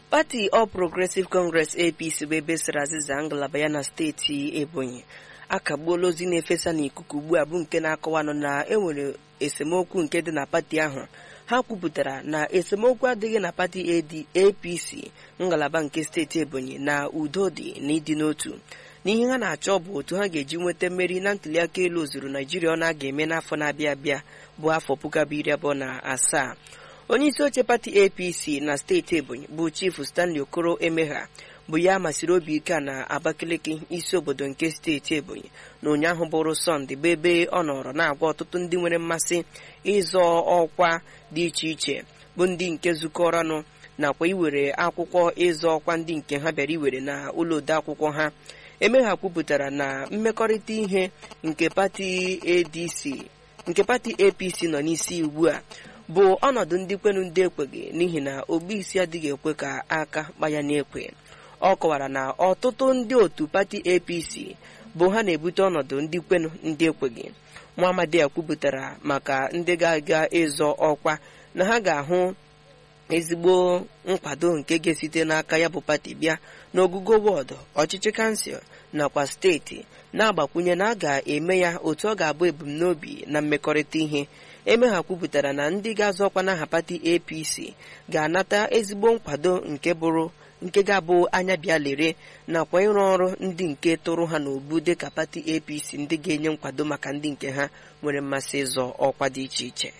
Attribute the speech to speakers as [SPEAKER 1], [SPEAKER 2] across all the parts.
[SPEAKER 1] pati All Progressive Congress APC bụ ebe sara azịza ngalaba ya na steeti Ebonyi akagbuola ozi na-efesa n'ikuku ugbu a bụ nke na-akọwanụ na enwere esemokwu nke dị na pati ahụ ha kwupụtara na esemokwu adịghị na pati AD APC ngalaba nke steeti Ebonyi na udo dị na ịdị n'otu n'ihe ha na-achọ bụ otu ha ga-eji nweta mmeri na ntụliaka elu ozuru Naijiria ọ na-aga eme n'afọ na-abịa abịa bụ afọ puku abụọ iri abụọ na asaa onye isi oche pati APC na steeti Ebonyi bụ chifu Stanley Okoro Emegha bụ ya masịrị obi ike na Abakaliki isi obodo nke steeti Ebonyi na ụnyaahụ bụrụ Sọnde bụ ebe ọ nọrọ na-agwa ọtụtụ ndị nwere mmasị ịzọ ọkwa dị iche iche bụ ndị nke zukọrọnụ nakwa iwere akwụkwọ ịzọ ọkwa ndị nke ha bịara iwere na ụlọ ode akwụkwọ ha Emegha kwupụtara na mmekọrịta ihe nke pati ADC nke pati APC nọ n'isi ugbu a bụ ọnọdụ ndị kwenu ndị ekweghị n'ihi na ogbu isi adịghị ekwe ka aka gbaya n'ekwe ọ kọwara na ọtụtụ ndị otu pati APC bụ ha na-ebute ọnọdụ ndị kwenu ndị ekweghị Muhammadu kwupụtara maka ndị ga-aga ịzọ ọkwa na ha ga-ahụ ezigbo nkwado nke ga-esite n'aka ya bụ pati bịa n'ogugo wọdụ ọchịchị kansụl nakwa steeti na-agbakwunye na a ga-eme ya otu ọ ga-abụ ebumnobi na mmekọrịta ihe Emegha kwupụtara na ndị ga-azọ ọkwa n'aha pati APC ga-anata ezigbo nkwado nke bụrụ nke ga-abụ anya bịa lere nakwa ịrụ ọrụ ndị nke tụrụ ha n'obu dịka pati APC ndị ga-enye nkwado maka ndị nke ha nwere mmasị ịzọ ọkwa dị iche iche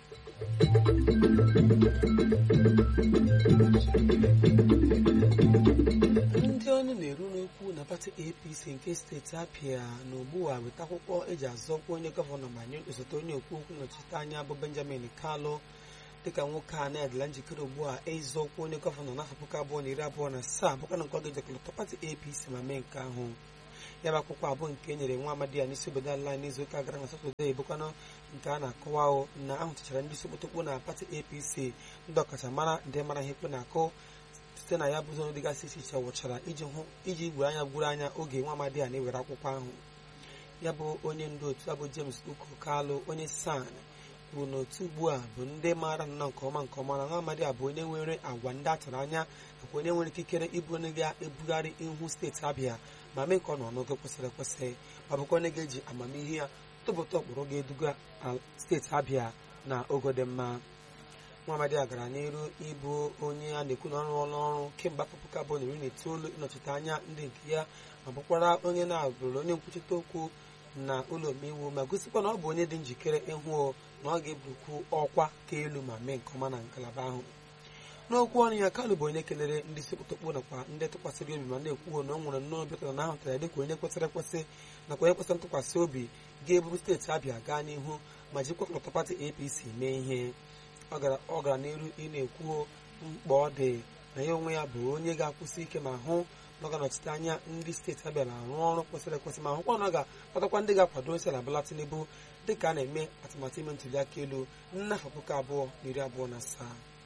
[SPEAKER 2] ndị ọnụ na-eru n'okwu na pati apc nke steeti apịa na ugbu a weta akwụkwọ eji azọkwa onye gọvanọ ma nye osote onye okwu okwu nnọchite anya bụ benjamin kalu dịka nwoke a na-edela njikere ugbu a ịzọkwa onye gọvanọ n'afọ puku abụọ na iri abụọ na asaa bụkwa na nke ọ ga-ejekọlọta pati apc ma mee nke ahụ ya bụ akwụkwọ abụọ nke e nyere nwa amadi ya n'isi obodo ala n'izu ụka gara na satọde bụkwanụ nke a na-akọwa na ahụtachara ndị isi okpotokpo na pati apc ndị ọkachamara ndị mara ihe ikpe na-akụ site na ya bụ ụzọ dịgasị iche iche wụchara iji hụ iji gwuru anya gwuru anya oge nwa amadi a na-ewere akwụkwọ ahụ ya bụ onye ndu otu abụ james uko kalụ onye san bụ n'otu ugbu a bụ ndị maara nnọọ nke ọma nke ọma na nwa amadi a bụ onye nwere agwa ndị a tụrụ anya nakwa onye nwere ikikere ịbụ onye ga-ebugharị ihu steeti abịa ma mee nke ọ nọ n'oge kwesịrị ekwesị ma bụkwa onye ga-eji amamihe ya tụpụta ụkpụrụ ga-eduga steeti abịa na ogo dị mma nwaamadi a gara n'iru ịbụ onye a na-ekwu na ọrụ ọrụ ọrụ kemgbe afọ puku abụọ na iri na itoolu ịnọchite anya ndị nke ya ma bụkwara onye na-abụrụ onye nkwuchite okwu na ụlọ omeiwu ma gosikwa na ọ bụ onye dị njikere ịhụ na ọ ga-ebukwu ọkwa ka elu ma mee nke ọma na ngalaba ahụ n'okwu ọnụ ya kalụ bụ onye kelere ndị isi okpotokpo nakwa ndị tụkwasịrị obi ma na-ekwuo na ọ nwere nnọọ obi na ahụtara ya dịka onye kwesịrị ekwesị nakwa onye kwesịrị ntụkwasị obi ga-eburu steeti abịa gaa n'ihu ma jikwa ọkọlọtọ pati apc mee ihe ọ gara n'iru ị na-ekwu mkpa ọ dị na ya onwe ya bụ onye ga-akwụsị ike ma hụ na ọ ga-anọchite anya ndị steeti abịa na-arụ ọrụ kwesịrị ekwesị ma hụkwa na ọ ga-akpatakwa ndị ga-akwado isi ala Bola Tinubu dịka a na-eme atụmatụ ime ntuli aka elu n'afọ puku abụọ na iri abụọ na asaa